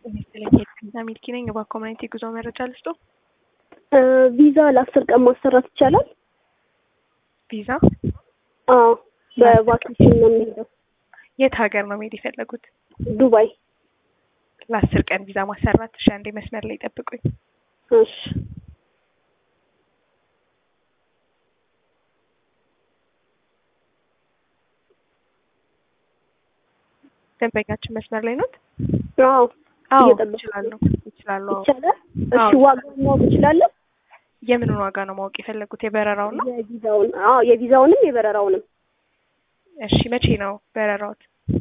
ቪዛ ሚልኪ ነኝ። በኮሚኒቲ ጉዞ መረጃ ልስጦ። ቪዛ ለአስር ቀን ማሰራት ይቻላል? ቪዛ አዎ፣ በቫኬሽን ነው የሚሄደው። የት ሀገር ነው መሄድ የፈለጉት? ዱባይ። ለአስር ቀን ቪዛ ማሰራት። እሺ፣ አንዴ መስመር ላይ ጠብቁኝ። እሺ ደንበኛችን መስመር ላይ ኖት? አዎ አዎ እየጠበኩ ይችላሉ ይችላሉ። አዎ። ይቻላል። እሺ አዎ። ዋጋውን ማወቅ እችላለሁ? የምንን ዋጋ ነው ማወቅ የፈለጉት? የበረራውን ነው? የቪዛውን አዎ፣ የቪዛውንም የበረራውንም እሺ መቼ ነው በረራዎት?